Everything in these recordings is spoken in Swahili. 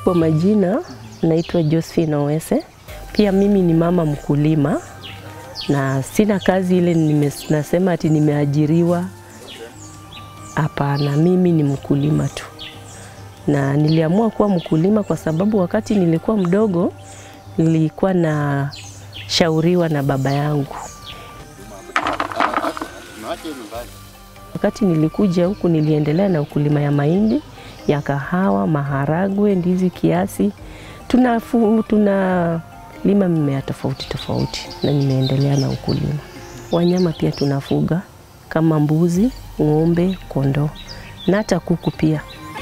Kwa majina naitwa Josephine Owese. Pia mimi ni mama mkulima na sina kazi ile nime, nasema ati nimeajiriwa. Hapana, mimi ni mkulima tu, na niliamua kuwa mkulima kwa sababu wakati nilikuwa mdogo nilikuwa na shauriwa na baba yangu. Wakati nilikuja huku niliendelea na ukulima ya mahindi, ya kahawa, maharagwe, ndizi kiasi. Tunafu, tuna lima mimea tofauti tofauti na nimeendelea na ukulima. Wanyama pia tunafuga kama mbuzi, ng'ombe, kondoo na hata kuku pia.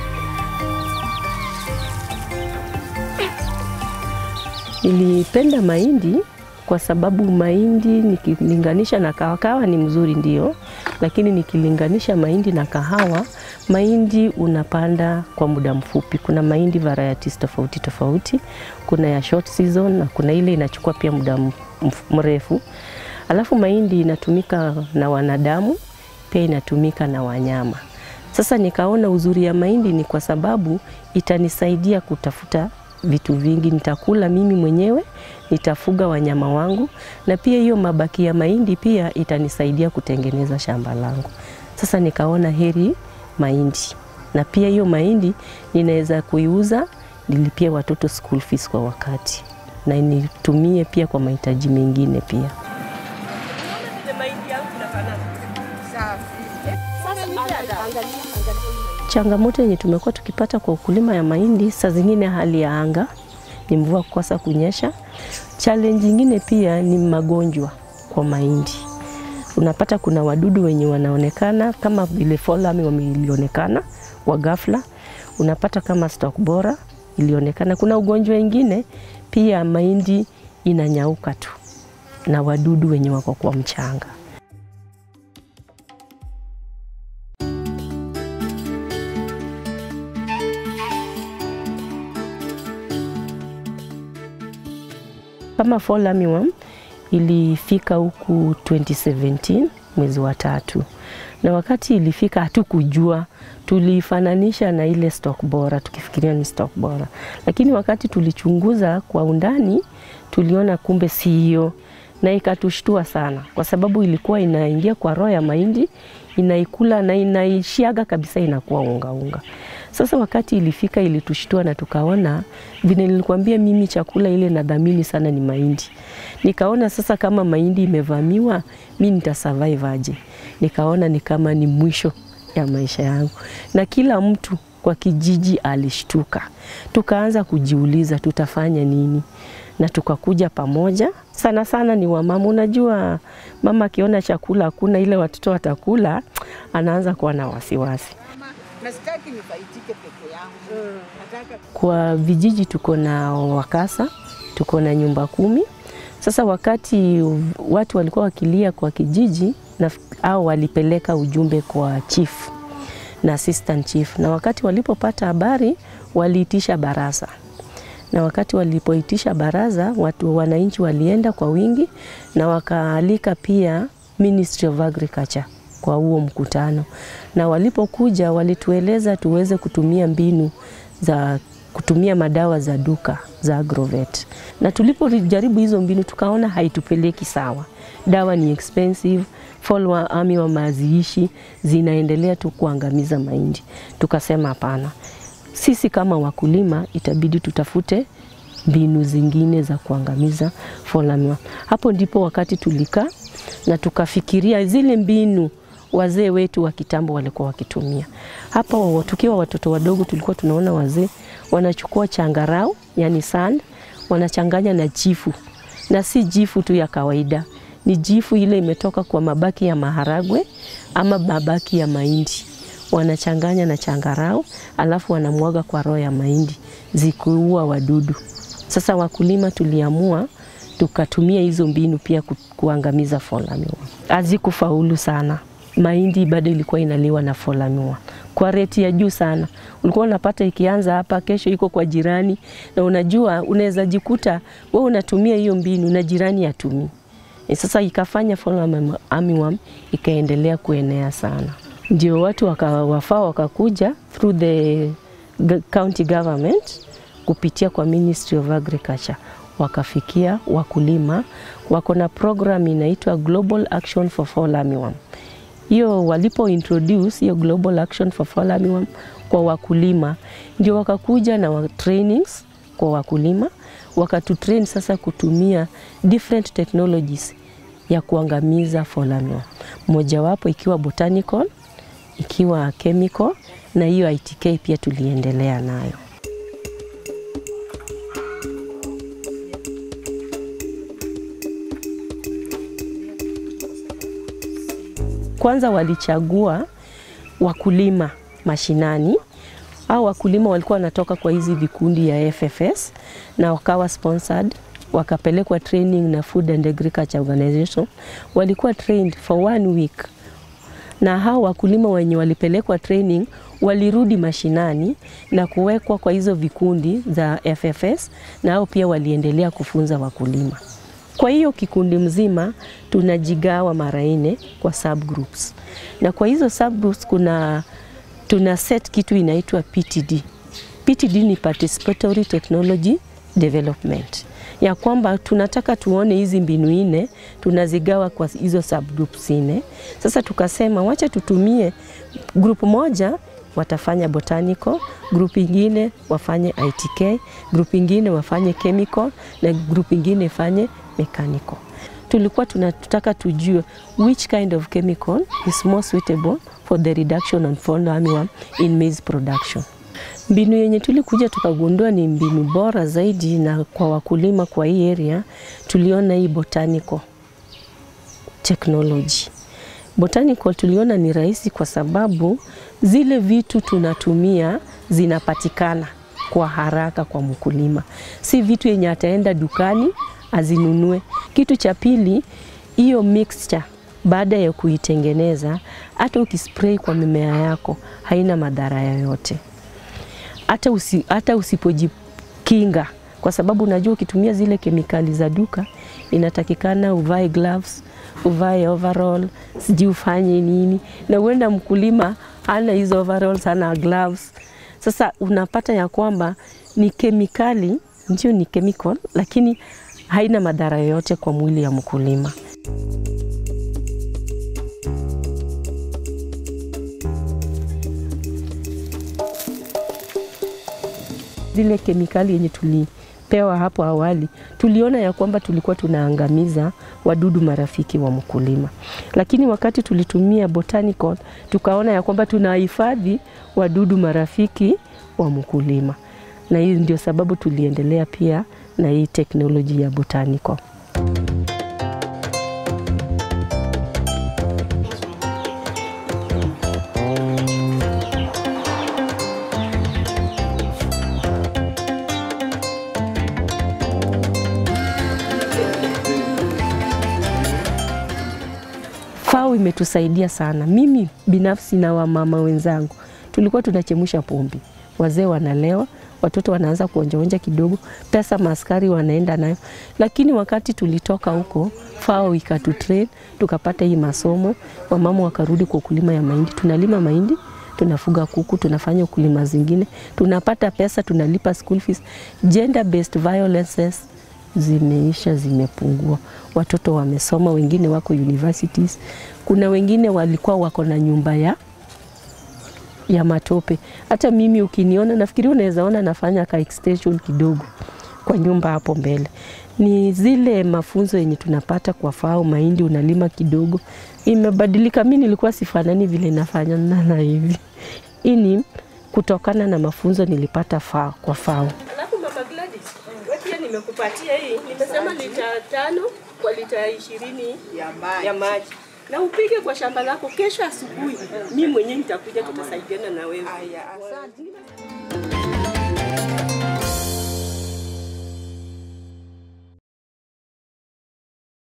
Nilipenda mahindi kwa sababu mahindi nikilinganisha na kahawa, kahawa ni mzuri ndio, lakini nikilinganisha mahindi na kahawa, mahindi unapanda kwa muda mfupi. Kuna mahindi varieties tofauti tofauti, kuna ya short season na kuna ile inachukua pia muda mrefu. Alafu mahindi inatumika na wanadamu, pia inatumika na wanyama. Sasa nikaona uzuri ya mahindi ni kwa sababu itanisaidia kutafuta vitu vingi. Nitakula mimi mwenyewe, nitafuga wanyama wangu, na pia hiyo mabaki ya mahindi pia itanisaidia kutengeneza shamba langu. Sasa nikaona heri mahindi, na pia hiyo mahindi ninaweza kuiuza nilipie watoto school fees kwa wakati, na nitumie pia kwa mahitaji mengine pia. Changamoto yenye tumekuwa tukipata kwa ukulima ya mahindi, saa zingine hali ya anga ni mvua kukosa kunyesha. Challenge nyingine pia ni magonjwa kwa mahindi. Unapata kuna wadudu wenye wanaonekana kama vile fall army wameilionekana wa ghafla. Unapata kama stalk bora ilionekana. Kuna ugonjwa wengine pia mahindi inanyauka tu na wadudu wenye wako kwa mchanga. Kama fall armyworm ilifika huku 2017 mwezi wa tatu, na wakati ilifika hatukujua, tulifananisha na ile stock bora tukifikiria ni stock bora, lakini wakati tulichunguza kwa undani tuliona kumbe si hiyo, na ikatushtua sana, kwa sababu ilikuwa inaingia kwa roho ya mahindi, inaikula na inaishiaga kabisa, inakuwa unga unga. Sasa wakati ilifika ilitushtua na tukaona vile nilikwambia mimi chakula ile nadhamini sana ni mahindi. Nikaona sasa kama mahindi imevamiwa mi nitasurvive aje? Nikaona ni kama ni mwisho ya maisha yangu, na kila mtu kwa kijiji alishtuka. Tukaanza kujiuliza tutafanya nini, na tukakuja pamoja. Sana sana ni wamama. Unajua, mama akiona chakula hakuna ile watoto watakula, anaanza kuwa na wasiwasi. Nasitaki nifaidike peke yangu. Nataka Kwa vijiji tuko na wakasa, tuko na nyumba kumi. Sasa wakati watu walikuwa wakilia kwa kijiji na, au walipeleka ujumbe kwa chief na assistant chief, na wakati walipopata habari waliitisha baraza, na wakati walipoitisha baraza, watu wananchi walienda kwa wingi na wakaalika pia Ministry of Agriculture kwa huo mkutano, na walipokuja walitueleza tuweze kutumia mbinu za kutumia madawa za duka za Agrovet, na tulipojaribu hizo mbinu tukaona haitupeleki sawa. Dawa ni expensive, fall army wa maziishi zinaendelea tu kuangamiza mahindi. Tukasema hapana, sisi kama wakulima itabidi tutafute mbinu zingine za kuangamiza fall army. Hapo ndipo wakati tulikaa na tukafikiria zile mbinu wazee wetu wa kitambo walikuwa wakitumia. Hapa wa- tukiwa watoto wadogo, tulikuwa tunaona wazee wanachukua changarau, yani sand, wanachanganya na jifu, na si jifu tu ya kawaida, ni jifu ile imetoka kwa mabaki ya maharagwe ama mabaki ya mahindi, wanachanganya na changarau, alafu wanamwaga kwa roho ya mahindi zikiua wadudu. Sasa wakulima tuliamua tukatumia hizo mbinu pia ku, kuangamiza fall armyworm. Hazikufaulu sana, mahindi bado ilikuwa inaliwa na fall armyworm kwa reti ya juu sana. Ulikuwa unapata ikianza hapa, kesho iko kwa jirani, na unajua unaweza jikuta wewe unatumia hiyo mbinu na jirani hatumii. E, sasa ikafanya fall armyworm ikaendelea kuenea sana, ndio watu waka, wafaa wakakuja through the g- county government kupitia kwa Ministry of Agriculture wakafikia wakulima. Wako na program inaitwa Global Action for Fall Armyworm. Hiyo walipo introduce hiyo Global Action for Fall Armyworm kwa wakulima, ndio wakakuja na wa trainings kwa wakulima, wakatutrain sasa kutumia different technologies ya kuangamiza fall armyworm, mojawapo ikiwa botanical, ikiwa chemical na hiyo ITK pia tuliendelea nayo. Kwanza walichagua wakulima mashinani au wakulima walikuwa wanatoka kwa hizi vikundi ya FFS na wakawa sponsored, wakapelekwa training na Food and Agriculture Organization. Walikuwa trained for one week, na hao wakulima wenye walipelekwa training walirudi mashinani na kuwekwa kwa hizo vikundi za FFS, na hao pia waliendelea kufunza wakulima. Kwa hiyo kikundi mzima tunajigawa mara nne kwa subgroups, na kwa hizo subgroups kuna tuna set kitu inaitwa PTD. PTD ni participatory technology development, ya kwamba tunataka tuone hizi mbinu nne tunazigawa kwa hizo subgroups nne. Sasa tukasema wacha tutumie group moja watafanya botanical, group ingine wafanye ITK, group ingine wafanye chemical na group ingine ifanye mechanical. Tulikuwa tunataka tujue which kind of chemical is more suitable for the reduction of fall armyworm in maize production. Mbinu yenye tulikuja tukagundua ni mbinu bora zaidi, na kwa wakulima kwa hii area tuliona hii botanical technology. Botanical tuliona ni rahisi kwa sababu zile vitu tunatumia zinapatikana kwa haraka kwa mkulima, si vitu yenye ataenda dukani azinunue. Kitu cha pili, hiyo mixture baada ya kuitengeneza, hata ukispray kwa mimea yako haina madhara yoyote, hata, usi, hata usipojikinga, kwa sababu unajua ukitumia zile kemikali za duka inatakikana uvae gloves, uvae overall, sijui ufanye nini, na uenda mkulima hana hizo overalls, hana gloves. Sasa unapata ya kwamba ni kemikali, ndio ni chemical, lakini haina madhara yoyote kwa mwili ya mkulima. Zile kemikali yenye tulipewa hapo awali, tuliona ya kwamba tulikuwa tunaangamiza wadudu marafiki wa mkulima, lakini wakati tulitumia botanical tukaona ya kwamba tunahifadhi wadudu marafiki wa mkulima, na hii ndio sababu tuliendelea pia na hii teknoloji ya botanical. FAO imetusaidia sana. Mimi binafsi na wamama wenzangu tulikuwa tunachemsha pombe, wazee wanalewa, watoto wanaanza kuonjaonja kidogo, pesa maaskari wanaenda nayo. Lakini wakati tulitoka huko, FAO ikatutrain tukapata hii masomo, wamama wakarudi kwa ukulima ya mahindi. Tunalima mahindi, tunafuga kuku, tunafanya ukulima zingine, tunapata pesa, tunalipa school fees. Gender based violences zimeisha, zimepungua. Watoto wamesoma, wengine wako universities. Kuna wengine walikuwa wako na nyumba ya ya matope. Hata mimi ukiniona, nafikiri unaweza ona nafanya ka extension kidogo kwa nyumba hapo mbele. Ni zile mafunzo yenye tunapata kwa FAO, mahindi unalima kidogo, imebadilika. Mi nilikuwa sifanani vile nafanya na hivi. Hii ni kutokana na mafunzo nilipata FAO, kwa FAO. Alafu Mama Gladys, wewe pia nimekupatia hii, nimesema lita tano kwa lita ishirini ya maji. ya maji na upige kwa shamba lako. Kesho asubuhi mimi mwenyewe nitakuja, tutasaidiana na wewe. Aya, asante.